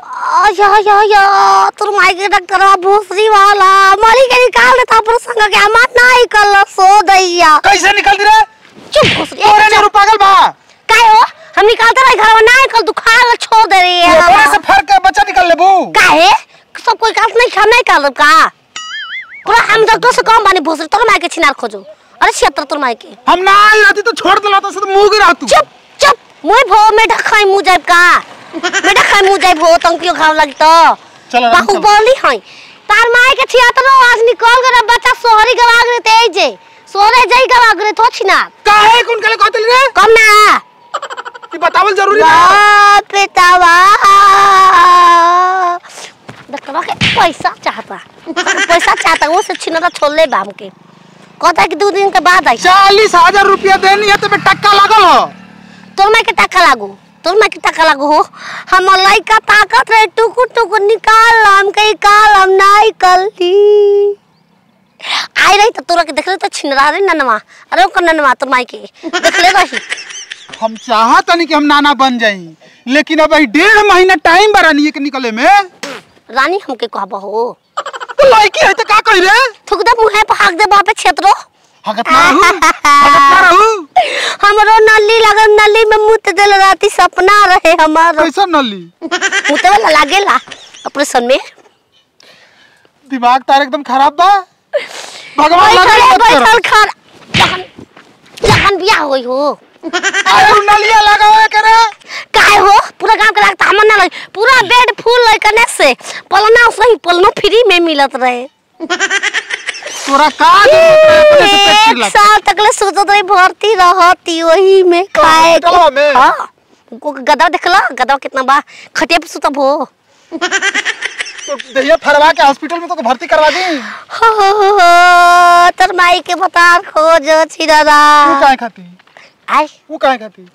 या या या तोर माई के डॉक्टर भूसरी वाला मारी के निकाल देता पर संग के हमार नहीं कल सो दैया कैसे निकल दी रे चुप भूसरी तोरे ने पागल बा काय हो हम निकालते रहे घर में नहीं कल तू खा के छोड़ दे रही है तोरे से फर के बच्चा निकल लेबू काहे सब कोई काट नहीं खा नहीं काल का पूरा हम डॉक्टर से कम बानी भूसरी तोर माई के छिनार खोजो अरे क्षेत्र तोर माई के हम ना आई रहती तो छोड़ दिला तो से मुंह गिरा तू चुप चुप मुई भो में ढखाई मुंह जाब का में ढखाई मुंह जाब भो तंकियो घाव लगी तो चल आराम बाहु चल। बोली हई तार माई के थिएटर आज निकल गए बच्चा सोहरी गवा गए तेज जे सोरे जई गवा गए तो छिना काहे कौन कले कहते रे कम ना ई बतावल जरूरी बा बाप पितावा डॉक्टरवा के पैसा चाहता पैसा चाहता वो से छिना छोड़ ले बाम के कहता है कि दो दिन के बाद आई चालीस हजार रुपया देनी है तो पे टक्का लागल हो तोर में के टाका लागू तोर में के टाका लागू हो हम लइका ताकत रहे टुकु टुकु निकाल हम के काल हम नहीं कलती आई रही तो तोरा के देख रहे तो छिनरा रे ननवा अरे ओकर ननवा तोर माई के देख ले रही हम चाहत नहीं कि हम नाना बन जाई लेकिन अब ई डेढ़ महीना टाइम बा रानी के निकले में रानी हमके कहब हो तो लड़की है तो का कही रे थुक दे मुंहे पे हाक दे बापे क्षेत्रो हगत ना रहू हगत ना रहू हमरो नली लगन नली में मुत देल राती सपना रहे हमारो कैसा नली मुते वाला लागेला ऑपरेशन में दिमाग तार एकदम खराब बा भगवान बैठल लगे मत बैठल करो खर जखन जखन बियाह होई हो अरे उ नलिया लगावे करे काहे हो पूरा गांव के लागता हमन ना लगे पूरा बेड फुल लय कने से पलना उसने पलनो फ्री में मिलत रहे तोरा का जरूरत है अपने से पेट एक चिल्ला साल तक ले सोचत रही भर्ती रहती वही में खाए के हॉस्पिटलवा में? हां को गदा देखला गदा कितना बा खटिया पे सुतब हो तो दहिया फरवा के हॉस्पिटल में तो भर्ती करवा दी हो, हो, हो, हो, तोर माई के बता खोज छी दादा तू काहे खाती आई वो काहे खाती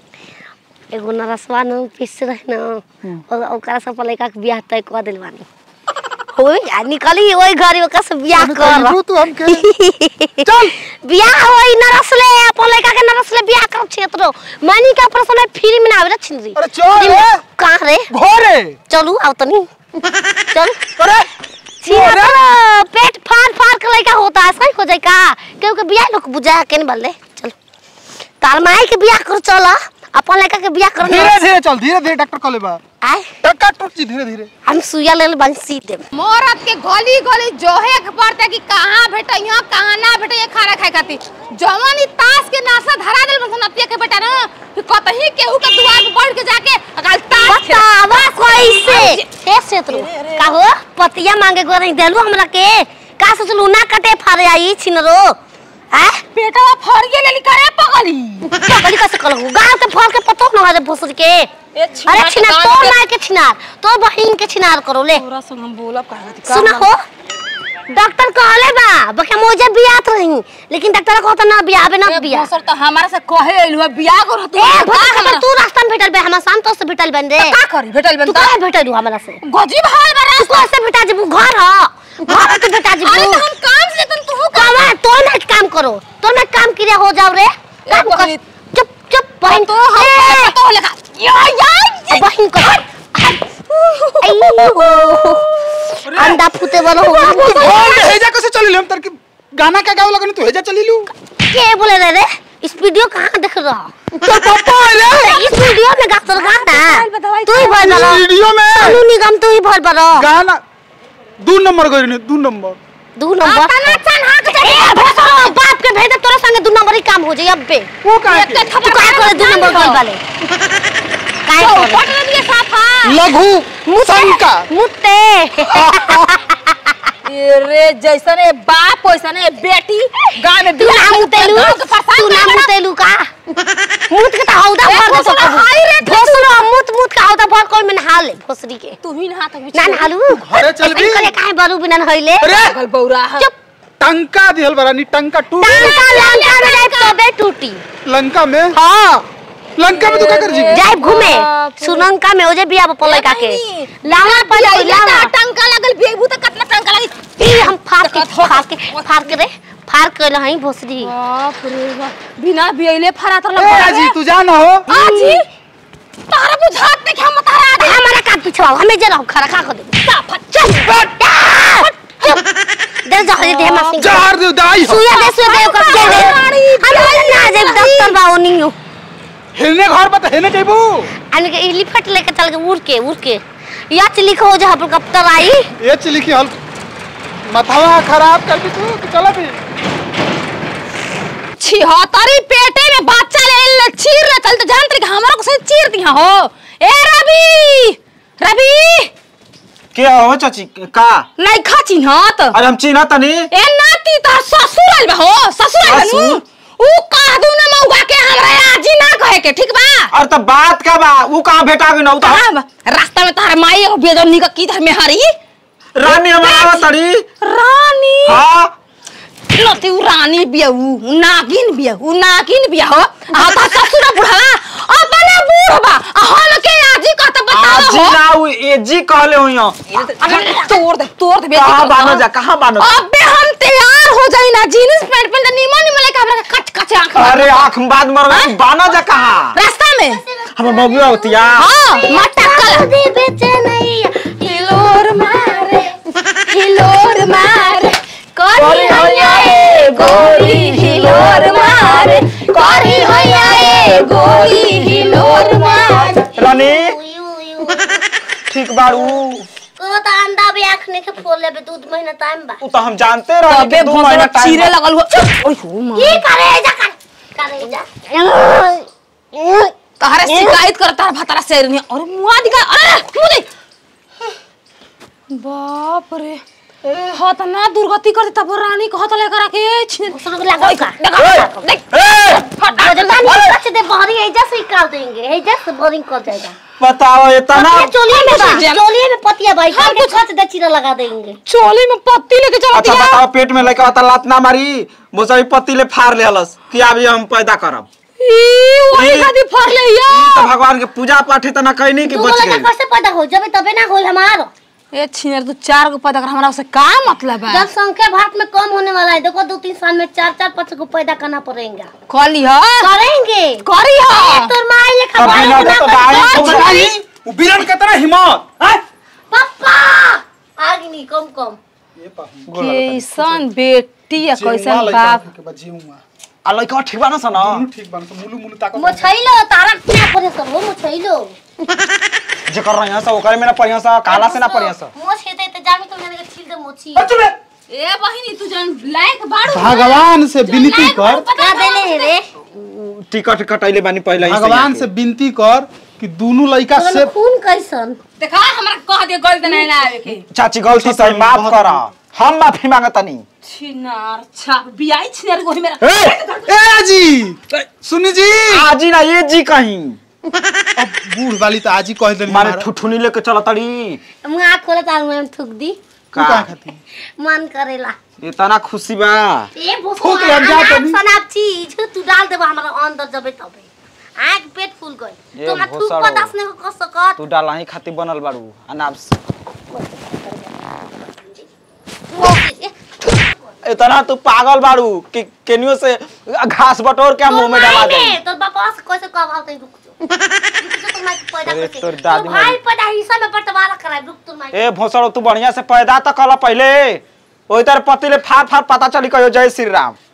एगो नरसवा न पीस रहे न और ओकरा सब लड़का के बियाह तय कर दिल बानी होई आ निकली ओई घरी ओकरा से बियाह तू कर कहलू तू हमके चल बियाह होई नरसले अपन लड़का के नरसले बियाह कर क्षेत्रो मानी के ऑपरेशन फ्री में ना आवे छिनरी अरे चल रे कहां रे घोरे चलू आओ तनी चल अरे छिया पेट फाड़ फाड़ के लड़का होता है सही हो जाए का क्योंकि बियाह लोग बुझा के नहीं बल्ले चल तार माई के बियाह कर चला अपन लड़का के बियाह कर धीरे धीरे चल धीरे धीरे डॉक्टर कॉले बा आए टक्का टूट जी धीरे धीरे हम सुइया ले बन सी देब मरद के गली गली जोहे के पड़ते कि कहाँ भेटैया कहाँ ना भेटैया खाना खाए खातिर जवन ई ताश के नाशा धरा देल बसन अतिया के बेटा ना कि कतही केहू के दुआर पे बढ़ के जाके अकाल ताश खेल बतावा कैसे हे सेतरू का हो पतिया मांगे गो नहीं देलू हमरा के का सोचलू ना कटे फारे आई छिनरो हैं पेटवा फरिए लेली करे पगली पकड़ी कैसे कलहू गांव के फल के पतो न हरे भोसर के ए अरे छिनार तो मार के छिनार तो बहिन के छिनार करो ले तोरा संग हम बोलब का खातिर सुना हो डॉक्टर कहले बा बके मोजे बियात रही लेकिन डॉक्टर कहता ना बियाबे ना बिया सर तो हमारा से कहे अइलु बियाह कर तू ए भोसर खबर तू रास्ता में भेटल बे हमरा शाम तो से भेटल बन रे का करी भेटल बन तू काहे भेटल हमरा से गजी भाई बरा तू कैसे भेटा जेबू घर ह घर तू भेटा अरे जेबू तो हम काम से तुम तू काम है तो ना काम करो तो ना काम क्रिया हो जाओ रे काम कर बहिनी। चुप चुप बहन तो हम तो लेगा या या बहन को अय्यो अंडा फूटे वाला हो तू गया घोर के हेजा कैसे चली हम तर की गाना का गावे लगनी तू हेजा चली लू के बोले रे रे इस वीडियो कहाँ देख रहा तो पापा रे इस वीडियो में गा तो गाना तू ही भर बरो वीडियो में सोनू निगम तू ही भर बरो गाना दू नंबर गई दू नंबर दू नंबर अपना चन हाथ ए भोसरो बाप के भेज दे तोरा संगे दू नंबर ही काम हो जाई अबे वो काहे एक के? खबर तू काहे करे दू नंबर गोल वाले काहे करे पट दिए साफा लघु शंका मुत्ते रे जैसन ए बाप वैसन ए बेटी गांव में तू ना मुतेलू गाँव के फसाद तू ना में बड़ा- मुतेलू का मुत के त हौदा ए, भर दे भोसरो, सकबू हाय रे, तू- भोसरो मुत मुत का हौदा भर कोई में नहा ले भोसरी के तू ही नहा तक ना नहालू घरे चल भी। करे काहे बरू बिना नहइले अरे पागल बौरा है चुप टंका दिहल बरानी टंका टूट टांका लंका में जाए तबे टूटी लंका में हां लंका में तू का कर जी जाए घूमे सुनंका में ओजे बिया पले का के लावा पर लावा टंका लगल बेबू त कितना टंका लगी ई हम फाड़ के फाड़ के फाड़ के रे फाड़ के लहई भोसरी बाप रे बाप बिना बियले फरा तर ए जी तू जा ना हो आजी तारा बुझात नहीं हम तारा दे हमारा का छवा हमें जरा खरा खा कर दे चल चुप दे जा दे हम सिंह जहर दे दाई हो सुया दे सुया दे ओकर के दे हम ना जे डॉक्टर बा ओनी हो हेलने घर पर हेलने जेबू अन के एलिफेंट लेके चल के उड़ के उड़ के या चली हो जा हेलीकॉप्टर आई ये चिली की हल मथवा खराब कर दी तू कि चला भी छिहत्तरी पेटे में बच्चा ले ले चीर ले चल तो जानते कि हमरा को से चीर दिया हो ए रवि रवि के हो चाची का नहीं खा चिन्हत अरे हम चिन्ह तनी ए नाती तो ससुर आइल बा हो ससुर आइल बा नु ऊ कह दू ना मौगा के हमरा आजी ना कहे के ठीक बा अरे तो बात का बा ऊ कहां भेटा गई ना ऊ तो कहाँ बा? रास्ता में तार माई एगो बेदनी का की धर में हरी रानी हमारा तड़ी रानी हां नती उ रानी बिया उ नागिन बिया उ नागिन बिया हो आ ता ससुर बुढ़वा अपने बूढ़ बा आ हम के आजी कहत बताओ आजी हो ना ऊ एजी कहले हुई अबे तोड़ दे तोड़ दे कहां बानो जा कहां बानो जा? अबे हम तैयार हो जाई ना जीन्स पैंट पहन निमन निमन लेके हमरा के कच कच आंख मार। अरे आंख बाद मर हाँ? बानो जा कहां रास्ता में हम मौगी होतिया हां मटकल दे बेचे नहीं हिलोर मारे हिलोर मारे करी होया ए गोरी हिलोर मारे करी होया ए गोरी हिलोर मारे रानी उयू उयू ठीक बाड़ू को तो अंडा भी आखने के फोल लेबे दूध महीना टाइम बा ऊ तो हम जानते रहे अबे कि दो महीना भोसड़ा टाइम चीरे लगल हो ओय हो मां की करे जा कर करे जा तहरे शिकायत कर तार भतरा शेर ने अरे मुआ दिखा अरे मुंह दे बाप रे हत ना दुर्गति कर तब रानी को हत लेकर आके छीन सब लगा का देखा देख ए वो जो पानी कच दे बहरी एजा से निकाल देंगे एजा से बोरिंग कर जाएगा बताओ इतना पतिया चोलिए में बा जम- चोलिए में पतिया भाई हम कुछ कच दे चीरा लगा देंगे चोली में पत्ती लेके चल अच्छा दिया बताओ पेट में लेके आता लात ना मारी मोसाई पत्ती ले फाड़ ले हलस कि अभी हम पैदा करब ई वही ई- खादी फर ले या ई तो भगवान के पूजा पाठ है तो ना कहीं नहीं कि तू बच लगा गई कैसे पैदा हो जब तबे ना होई हमारो ए छिनर तू चार को पैदा कर हमरा से का मतलब है जब संख्या भारत में कम होने वाला है देखो दो तीन साल में चार चार पाँच को पैदा करना पड़ेगा कली ह करेंगे करी ह तोर माई लेखा अब बड़े बिना गुना तो कर- दाई कर- तो कर- बताई। वो बीरन कितना हिम्मत हैं? पप्पा आगे नहीं कम कम ये पा कैसन बेटी या जीवा कैसन लइका बाप के बा जीवा आ लइका ठीक बा ना सन मुलु ठीक बन मुलु मुलु ताको मोछैलो तारा क्या करे सब हो मोछैलो जे कर रही सब ओकरे में ना पढ़िया सा काला से ना पढ़िया सा मोछ हेते ते जामी तो मैंने छील दे मोछी चुप रे ए बहिनी तू जन लायक बाड़ू भगवान से विनती कर क्या देले है रे टिकट कटैले बानी पहले ही भगवान से विनती कर कि दोनों लइका तोरा से खून कैसन देखा हमरा कह दे गलत नहीं ना आवे के चाची गलती से माफ करा हम माफी मांगतनी छिनार छाप बियाई छिनार गोही मेरा ए ए जी सुनी जी आजी ना ये जी कहीं अब बूढ़ वाली तो आज ही कह देली माने हमारा। ठुठुनी लेके चला तड़ी मुंह आँख खोले तार मुंह में थूक दी तू का खाती मन करेला इतना खुशी बा ए भूख थूक ले, हम जा तनी। सनाब चीज तू डाल देबा हमरा अंदर जबे तबे आँख पेट फूल गई ये तो मैं थूक भोसड़ो। बर्दाश्त नहीं कर सकत तू डाला ही खाती बनल बाड़ू अनाब से इतना तू पागल बाड़ू कि केनियो से घास बटोर के मुंह में डाला दे तोर बापा से कैसे कब आते रुक जो रुक जो तो मैं पैदा अरे करते तोर दादी तो भाई मरी। पैदा हिस्सा में बंटवारा कराए रुक तू मैं ए भोसड़ो तू बढ़िया से पैदा तो कल पहले ओई तर पति ले फार फार पता चली कहो जय श्री राम